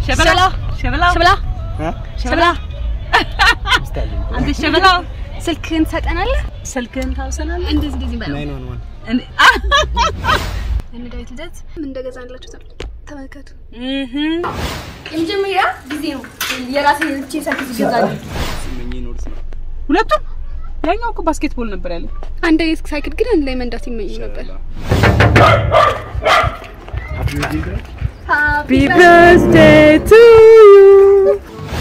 ሸበላ ሸበላ ሸበላ እ? ሸበላ ሚስት አለኝ። አንተ ሸበላ ስልክህን ትሰጠናለህ? ስልክህን ታውሰናለህ። እንደዚህ እንደዚህ በለው። ናይን ዋን ዋን እኔ- እነ ዳዊት ልደት ምን እንደገዛንላችሁ ተመልከቱ። እህ የመጀመሪያ ጊዜ ነው የራሴ ልቼ ስልክ ሲገዛል። ስመኝ ኖርስ ነው ሁለቱም ያኛው እኮ ባስኬትቦል ነበር ያለ። አንድ አይነት ሳይክል ግን አንድ ላይ መንዳት ይመኙ ነበር። ሃፒ birthday to you.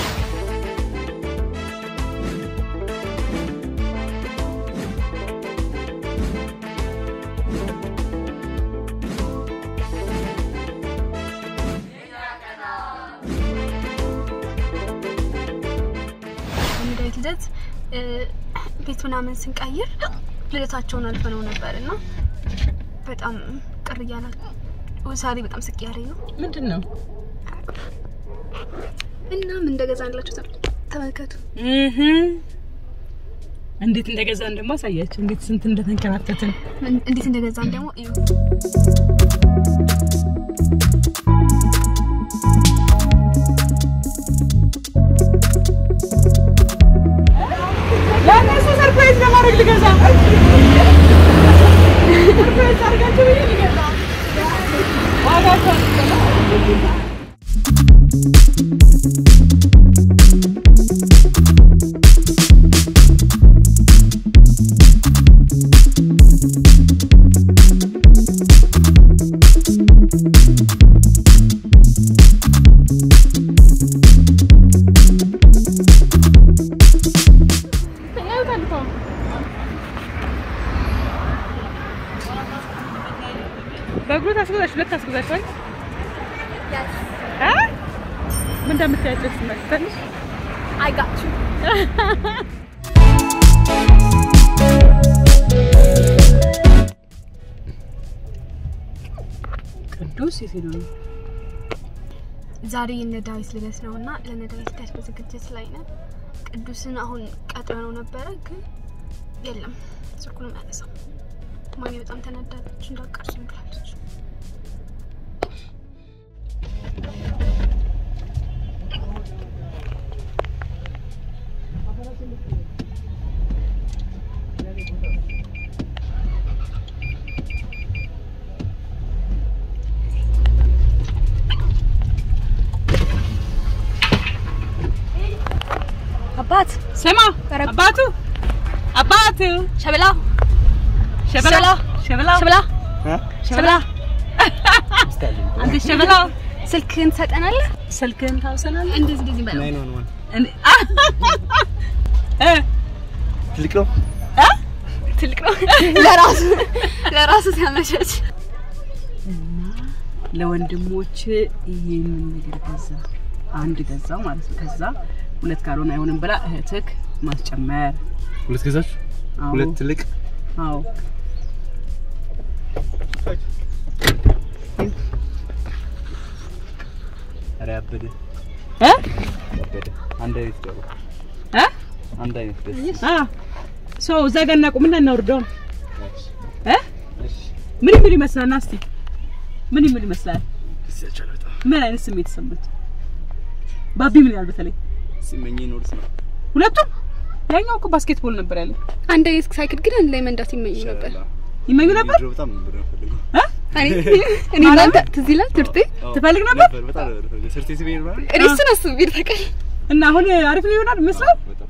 እነ ዳዊት ልደት እ፣ ቤት ምናምን ስንቀይር ልደታቸውን አልፈነው ነበር እና በጣም ቅር እያላል ዛሬ በጣም ስቅ ያለኝ ነው ምንድን ነው? እና ምን እንደገዛንላችሁ ተ- ተመልከቱ። እህ እንዴት እንደገዛን ደግሞ አሳያቸው። እንዴት ስንት እንደተንከራተትን ምን- እንዴት እንደገዛን ደግሞ እዩ። ለእነሱ ሰርፕራይዝ ለማድረግ ልገዛ ሰርፕራይዝ አድርጋቸው ብዬ ልገዛ ዋጋቸው በእግሩ ታስገዛሽ ሁለት ታስገዛሽ እ ምን እንደምታያቸው ስመሰልሽ I got you. ቅዱስ የት ሄዶ ነው? ዛሬ የነ ዳዊት ልደት ነው እና ለነ ዳዊት ልደት በዝግጅት ላይ ነን። ቅዱስን አሁን ቀጥረነው ነበረ ግን የለም ስልኩንም አያነሳም። ማሚ በጣም ተናዳለች፣ እንዳቀርሱኝ ብላለች። አባት ስማ ኧረ- አባቱ አባቱ ሸበላ ሸበላ ሸበላ ሸበላ እ? ሸበላ ሚስት አለኝ። አንተ ሸበላ ስልክህን ትሰጠናለህ? ስልክህን ታውሰናለህ። እንደዚህ እንደዚህ በለው። ናይን ዋን ዋን እኔ- እ ትልቅ ነው እ ትልቅ ነው ለራሱ ለራሱ ሲያመሸች ለወንድሞች ይሄንን ነገር ገዛ። አንድ ገዛው ማለት ነው። ከዛ ሁለት ካልሆነ አይሆንም ብላ እህትክ ማስጨመር። ሁለት ገዛችሁ አዎ ሁለት ትልቅ አዎ ኧረ ያበደ እ ያበደ አንድ አይነት ደሩ እ አንድ አይነት ደስ አ ሶ እዛ ጋር እናቁምና እናውርደው። እ እሺ ምን የሚል ይመስላል? ና እስቲ ምን የሚል ይመስላል? ደስ ያቻለ በጣም ምን አይነት ስሜት ተሰማች? ባቢ ምን ያህል በተለይ ስመኝ ኖርስ ነው ሁለቱም ያኛው እኮ ባስኬትቦል ነበር ያለ አንድ አይነት ሳይክል ግን አንድ ላይ መንዳት ይመኙ ነበር። ይሻላል ይመኙ ነበር ድሮ በጣም ነበር የምፈልገው እ እኔ እኔ እናንተ ትዝ ይላል ትምህርት ቤት አዎ፣ ትፈልግ ነበር? በጣም ነበር የምፈልገው ሰርቴ ሲበይ ነው አይደል? እኔ እሱን አስቤ ታውቃለህ። እና አሁን አሪፍ ነው ይሆናል ይመስላል። በጣም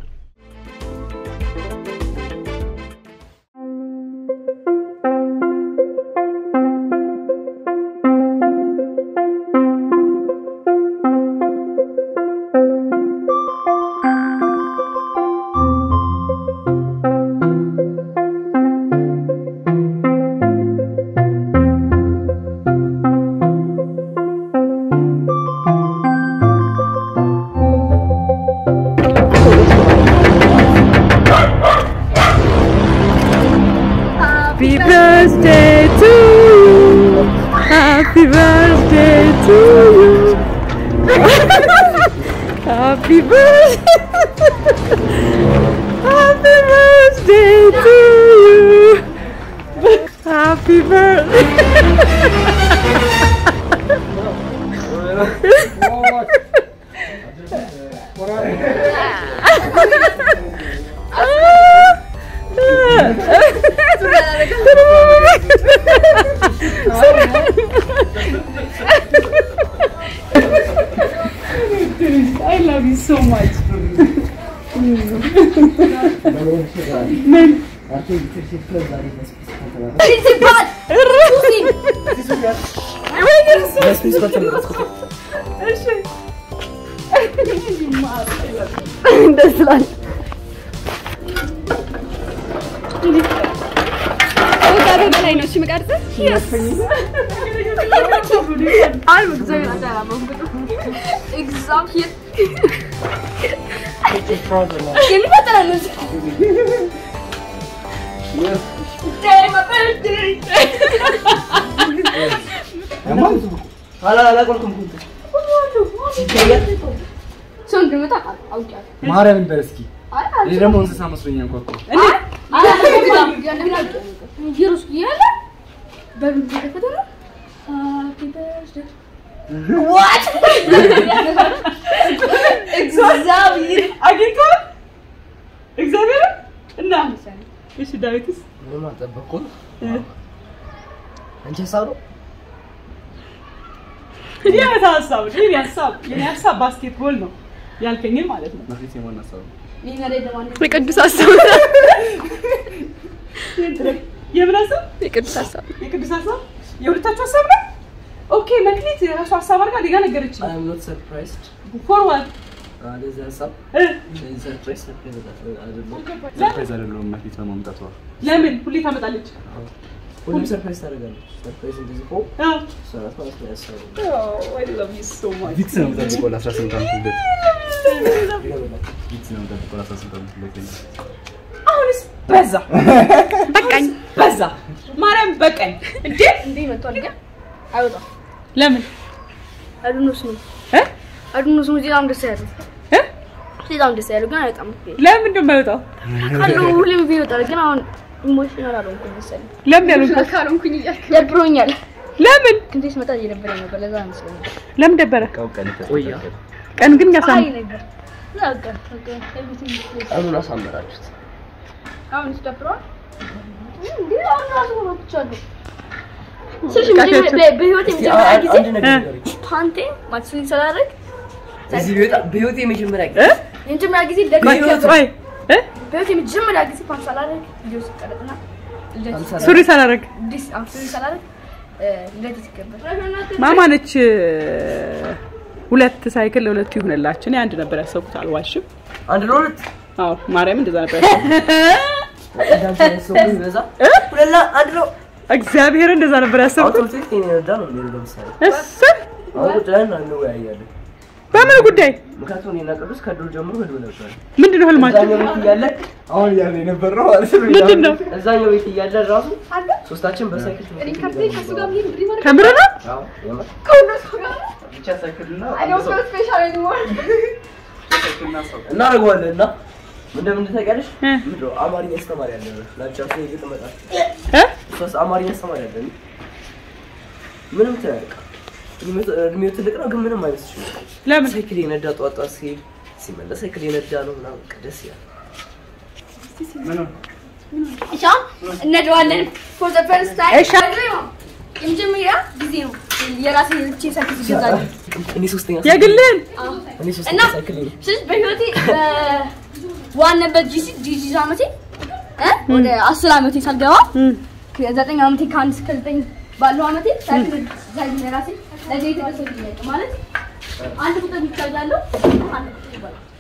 Happy birthday to you. Happy birthday to you. Happy birthday. Happy birthday to you. Happy birthday. so much. ደስ ይላል። ከወጣቴ በላይ ነው። እሺ የምቀርጽህ? አይ እግዚአብሔር አላመንኩትም። እግዚአብሔር የሚፈጠረው ነው። Day my birthday. ሰው እንደመጣ አውቄያለሁ። ማርያምን በል እስኪ። አይ ይሄ ደግሞ እንስሳ መስሎኝ አንኳኳ። እየሮስኩ እያለ በሩን እየከፈተ ነው። Happy birthday. What? እግዚአብሔር አግኝተዋል? እግዚአብሔር እና እሺ፣ ዳዊትስ ምንም አልጠበኩም። አንቺ ሀሳብ ነው የት ሀሳብ ነው? የኔ ሀሳብ የኔ ሀሳብ ባስኬትቦል ነው ያልከኝን ማለት ነው። መክሊት የማን ሀሳብ ነው? የቅዱስ ሀሳብ የምን ሀሳብ? የቅዱስ ሀሳብ የቅዱስ ሀሳብ የሁለታችሁ ሀሳብ ነው። ኦኬ መክሊት የራሱ ሀሳብ አድርጋ ሌጋ ነገረች። አይ አም ኖት ሰርፕራይዝድ ፎርዋርድ ለዚህ ሀሳብ ለዚህ ሰርፕራይዝ ሰርፕራይዝ አይደለም። ሰርፕራይዝ አይደለሁም መክሊት በማምጣቷ። ለምን ሁሌ ታመጣለች? ሁሉም ሰርፕራይዝ ታደርጋለች። ሰርፕራይዝ እንደዚህ ሆ አዎ። እሷ ናት ማለት ነው ያሰበው። ቪክስ ነው የምጠብቀው ለ18 ዓመት ልደት። ቪክስ ነው የምጠብቀው ለ18 ዓመት ልደት። አሁንስ በዛ በቃኝ። በዛ ማርያም በቃኝ እንዴ! እንዴ መጥቷል ግን አይወጣም። ለምን አድኖስ ነው እ? አድኖስ ነው በጣም ደስ ያለው እ? በጣም ደስ ያለው ግን አይወጣም። ለምን እንደማይወጣው ካሉ ሁሌም ቢወጣል ግን አሁን ኢሞሽናል አልሆንኩም መሰለኝ። ለምን ያሉት ካልሆንኩኝ እያልክ ደብሮኛል። ለምን ክንዴ ስመጣ እየደበረኝ ነበር። ለዛ መስለኛል። ለምን ደበረ? ቀው ቀን ቆያ ቀን ግን ያሳም አይ ነበር በቃ በቃ ኤቭሪቲንግ ቀኑን አሳመራችሁት። አሁን ይደብረዋል እንዴ? አሁን ራሱ ነው ብቻለሁ ስልሽ መጀመሪያ በ- በህይወቴ እስቲ የመጀመሪያ አንድ ጊዜ አንድ ነገር እ? ንገሪኝ። ፓንቴ ማክሱን ስላደረግ እዚህ ቢወጣ በህይወቴ የመጀመሪያ እ? ጊዜ የመጀመሪያ ጊዜ ደግሜ በህይወት- ቆይ እ? በህይወቴ የመጀመሪያ ጊዜ ፓንት ሳላደርግ ቪዲዮ ሲቀረጥና ልደት ፓንት ሱሪ ሳላረግ ዲስ አሁን ሱሪ ሳላደርግ እ፣ ልደት ሲከበር ማማ ነች ሁለት ሳይክል ለሁለቱ ይሁንላችሁ። እኔ አንድ ነበር ያሰብኩት፣ አልዋሽም። አንድ ለሁለት አዎ ማርያም እንደዛ ነበር ያሰብኩት። እንዳንቺ አይነት ሰው ቢበዛ ሁለላ አንድ ነው። እግዚአብሔር እንደዛ ነበር አሁን ያሰብኩት። ትምህርት ቤት የኔ ረዳ ነው የሚሄደው ለምሳሌ እሰይ አሁን ቁጭ ብለን እንወያያለን። በምን ጉዳይ ምክንያቱም እኔና ቅዱስ ከድሮ ጀምሮ ህልም ነበር። ምንድን ነው ህልማችሁ? እዛኛው ቤት እያለ አሁን እያለ የነበር ነው ማለት ነው። ምንድን ነው? እዛኛው ቤት እያለ ራሱ ሶስታችን በሳይክል ትምህርት ቤት እንገናኛለን። ከምር ነው? አዎ፣ የምር። ብቻ ሳይክልና ሰው እናደርገዋለን እና ምን እንደምን ታውቂያለሽ? እ? ምንድን ነው አማርኛ አስተማሪ አለ ላንቺ አሁን ይሄ ግጥም መጣች እ? ሶስት አማርኛ አስተማሪ አለ ምንም ትያለቅ እድሜው ትልቅ ነው ግን ምንም አይመስልሽም ለምን ሳይክል የነዳ ጧት ጧት ሲሄድ ሲመለስ ሳይክል የነዳ ነው ምናምን በቃ ደስ ይላል ምን ነው? እሻ እነደዋለን ፎር ዘ ፈርስት ታይም እሺ። የመጀመሪያ ጊዜ ነው የራሴ ብቻ ሳይክል ሲገዛል እኔ ሶስተኛ የግልን እኔ እና ሶስተኛ ሳይክል ነኝ ስልሽ በህይወቴ በዋናበት ጂሲ ጂጂ አመቴ እ ወደ አስር አመቴ ሳልገባ ከዘጠኝ አመቴ ከአንድ እስከ ዘጠኝ ባለው አመቴ ሳይክል ሳይክል የራሴ ለዚህ የተገሰ ማለት አንድ ቁጥር ብቻ ያለው አንድ ቁጥር ይባላል